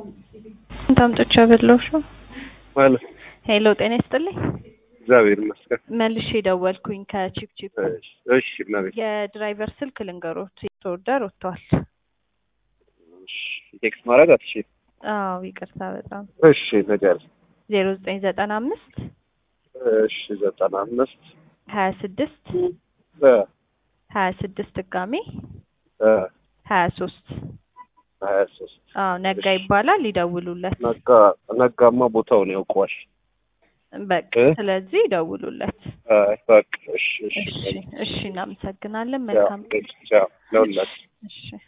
ታምጦቻ በላውሽ ማለት ሄሎ፣ ጤና ይስጥልኝ። እግዚአብሔር ይመስገን። መልሼ ደወልኩኝ ከቺፕ ቺፕ። እሺ፣ እሺ እመቤት። የድራይቨር ስልክ ልንገሮት፣ ኦርደር ወጥቷል። እሺ፣ ቴክስት ማድረግ አትችይም? አዎ ይቅርታ በጣም እሺ፣ ነገር ዜሮ ዘጠኝ ዘጠና አምስት እሺ፣ ዘጠና አምስት ሀያ ስድስት እ ሀያ ስድስት ድጋሜ እ ሀያ ሶስት ሀያ ሶስት አዎ ነጋ እሺ። ይባላል። ይደውሉለት ነጋ ነጋማ ቦታውን ያውቀዋል። በቃ እ? ስለዚህ ይደውሉለት። አይ በቃ እሺ፣ እሺ እሺ እሺ፣ እናመሰግናለን። ቻው፣ መልካም ቀን። ቻው ለሁላችሁ። እሺ